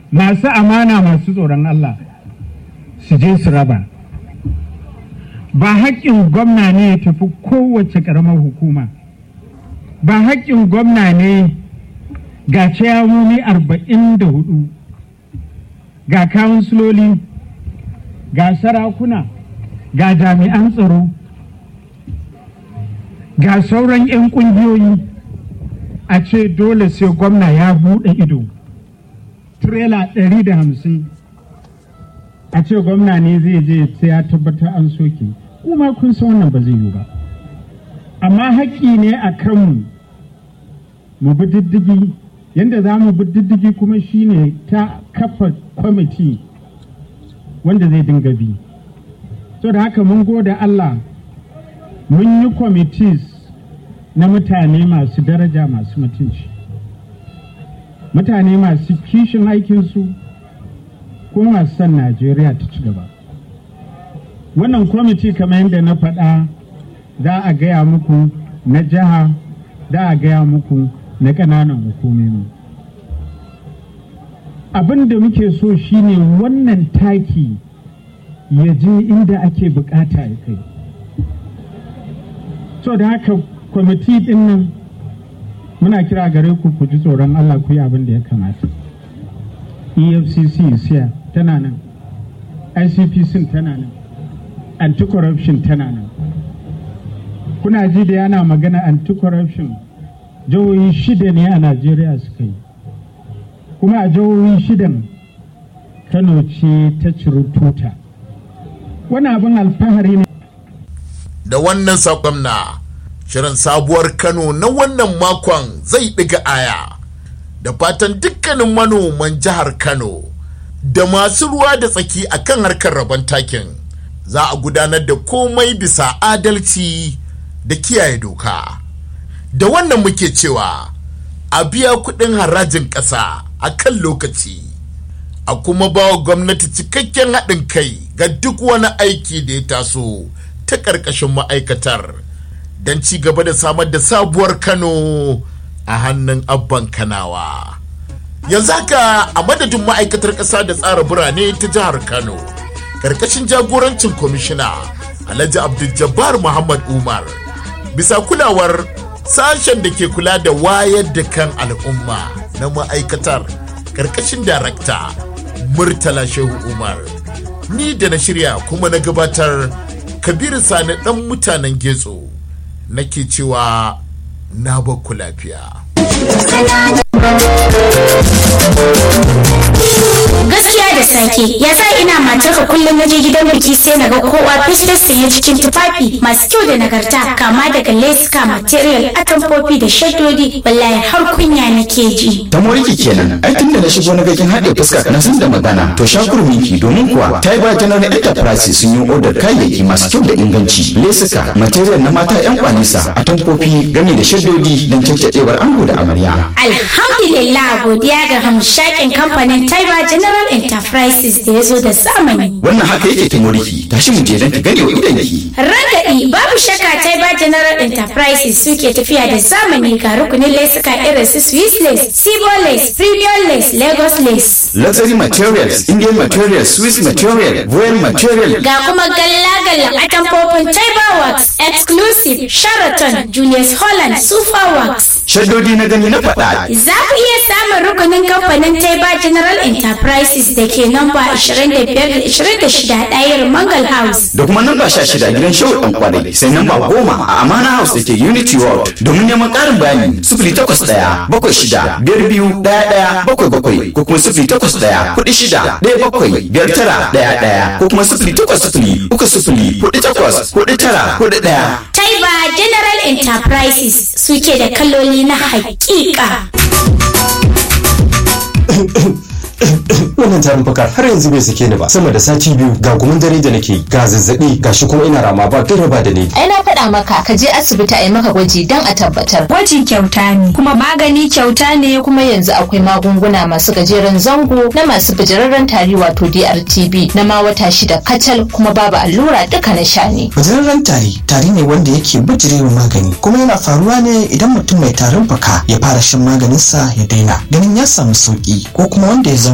masu amana masu tsoron Allah su je su raba ba haƙƙin gwamna ne ya tafi kowace ƙaramar hukuma ba haƙƙin gwamna ne ga ciyawomi arba'in da hudu ga kawunsiloli ga sarakuna ga jami'an tsaro ga sauran 'yan ƙungiyoyi a ce dole sai gwamna ya buɗe ido tirela ɗari da hamsin a ce gwamna ne zai je sai ya tabbatar an soke kuma kun san wannan ba zai yi ba amma haƙƙi ne a kanmu mu bi diddigi yadda za mu bi diddigi kuma shine ta kafa kwamiti wanda zai dinga bi so da haka mun gode Allah mun yi committees na mutane masu daraja masu mutunci mutane masu kishin aikinsu ko masu son najeriya ta ci gaba wannan kwamiti kamar yadda na faɗa za a gaya muku na jiha za a gaya muku na ƙananan hukumomi abin da muke so shine wannan taki ya je inda ake bukata ya kai so da haka kwamiti din nan muna kira gare ku ku ji tsoron Allah ku yi abin da ya kamata efcc siya tana nan icpc tana nan anti-corruption tana nan kuna ji da yana magana anti-corruption jihohi shida ne a najeriya suka yi kuma a jihohi shidan kano ce ta ciri tuta wani abin alfahari ne da wannan saƙon na shirin sabuwar kano na wannan makon zai ɗiga aya da fatan dukkanin manoman jihar kano da masu ruwa da tsaki a kan harkar rabon takin za a gudanar da komai bisa adalci da kiyaye doka da wannan muke cewa a biya kuɗin harajin ƙasa a kan lokaci a kuma ba wa gwamnati cikakken haɗin kai ga duk wani aiki da ya taso ta ƙarƙashin ma'aikatar don ci gaba da samar da sabuwar kano a hannun abban kanawa yanzu haka a madadin ma'aikatar ƙasa da tsara birane ta jihar kano ƙarƙashin jagorancin kwamishina alhaji abdul muhammad umar bisa kulawar sashen da ke kula da wayar da kan al'umma na ma'aikatar ƙarƙashin darakta murtala shehu umar ni da na shirya kuma na gabatar kabiru sani ɗan mutanen getso nake cewa na bakku lafiya gaskiya da sake ya sa ina matarka kullum na je gidan biki sai na ga kowa fesfes sanye cikin tufafi masu kyau da nagarta kama daga leska material atamfofi da shaddodi wallahi har kunya nake ji ta moriki kenan ai tunda na shigo na gakin haɗe fuska na san da magana to shakurminki domin kuwa ta yi ba general enterprise sun yi odar kayayyaki masu kyau da inganci lesuka material na mata yan kwanisa atamfofi gami da shaddodi don cancacewar ango da amarya alhamdulillah godiya ga hamshakin kamfanin taiba general enterprises da ya zo da zamani wannan haka yake ta moriki tashi mu je don ki gane wa idanki Ragaɗi babu shakka Taiba General Enterprises suke tafiya da zamani ga rukunin lesuka irin su Swiss lace, Sibo lace, Premium lace, Lagos lace. luxury materials indian materials swiss material royal material Ga kuma galla-gallan atamfofin Taiba Works, Exclusive, Sheraton, Julius Holland, Super Works. shaddodi na gani na faɗa Za ku iya samun rukunin kamfanin Taiba General Enterprises da ke namba 25-26 ɗayar Mangal House. da kuma namba sha shida gidan shehu dan kwarai sai namba goma a amana house da ke unity world domin neman ƙarin bayani sifili takwas ɗaya bakwai shida biyar biyu ɗaya ɗaya bakwai bakwai ko kuma sifili takwas ɗaya kuɗi shida ɗaya bakwai biyar tara ɗaya ɗaya ko kuma sifili takwas sifili uku sifili kuɗi takwas kuɗi tara kuɗi ɗaya. Taiba General Enterprises suke da kaloli na hakika. wannan tarin fakar har yanzu bai sake ni ba sama da sati biyu ga gumin dare da nake ga zazzabi ga shi kuma ina rama ba kai ba da ni ai na faɗa maka ka je asibiti a yi maka gwaji don a tabbatar Gwaji kyauta ne, kuma magani kyauta ne kuma yanzu akwai magunguna masu gajeren zango na masu bijirarren tari wato DRTB na ma wata shida kacal kuma babu allura duka na sha ne Bijirarren tari tari ne wanda yake bijirewa magani kuma yana faruwa ne idan mutum mai tarin fuka ya fara shan maganinsa ya daina ganin ya samu sauki ko kuma wanda ya zauna